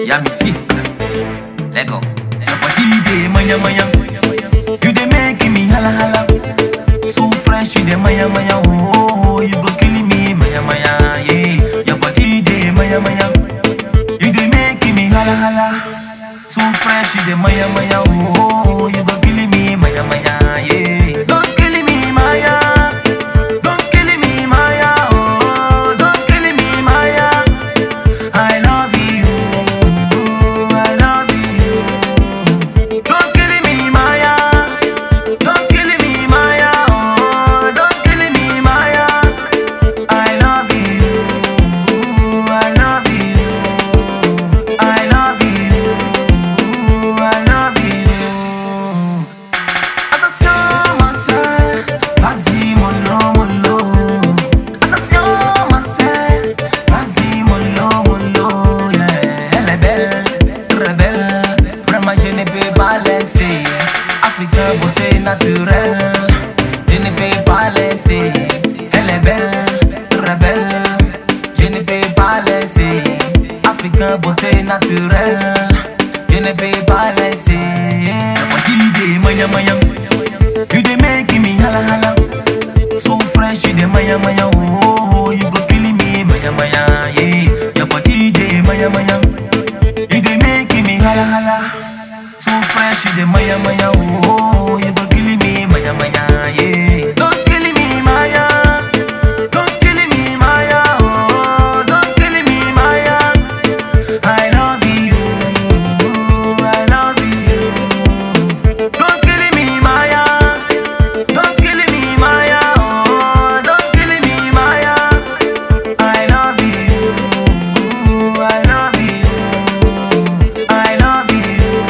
Yeah, me see. Lego. Your body dey maya maya. You dey making me hala hala. So fresh, you dey maya maya. Oh, you go killing me maya maya. Yeah, your body dey maya maya. You dey making me hala hala. So fresh, you dey maya maya. Oh, you go killing me maya maya. Yeah, don't kill me maya. Don't kill me maya. Oh, don't kill me maya. I love you. I love you. Don't kill me maya. Don't kill me maya. Oh, don't kill me maya. I love you. I love you. I love you. I love you. Attention, ma sœur, vas-y, mollo, mollo. Attention, ma sœur, vas-y, mollo, mollo. Yeah, elle est belle, très belle. Vraiment, je ne peux pas laisser. Africain, beauté naturelle. Je ne peux pas laisser. Elle est belle, très belle. Je ne peux pas laisser. Africain, beauté naturelle. Je ne peux pas laisser. Your body dey maya maya. You dey making me hala hala. So fresh, you dey maya maya. Oh, you go killing me maya maya. Yeah, your body dey maya maya. You dey making me hala hala. So fresh, you dey maya maya. Oh, you go killing me maya maya. Yeah, don't kill me maya. Don't kill me maya. Oh, don't kill me maya. I love you. I love you. Don't kill me, Maya. Don't kill me, Maya. Oh, don't kill me, Maya. I love you. I love you. I love you.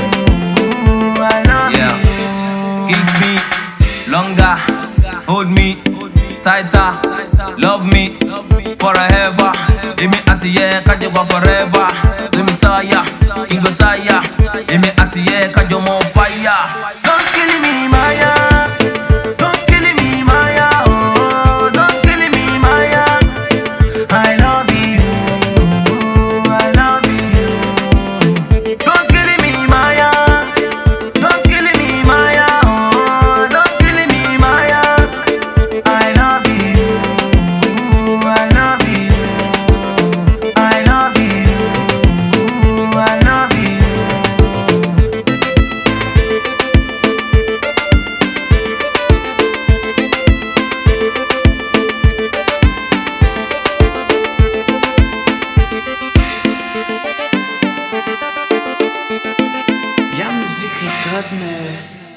I love Yeah. you. Kiss me longer, hold me tighter, love me forever. Give me at the yeah, kajo go forever. Let me saya, king go saya. Give me at the yeah, kajo more fire. Don't kill me, Maya. Don't kill me, Maya. Oh, don't kill me, Maya. I love you. I love you. Don't kill me, Maya. Don't kill me, Maya. Oh, don't kill me, Maya. I love you. I love you. I love you. I love you. Ja, muziek, ik me.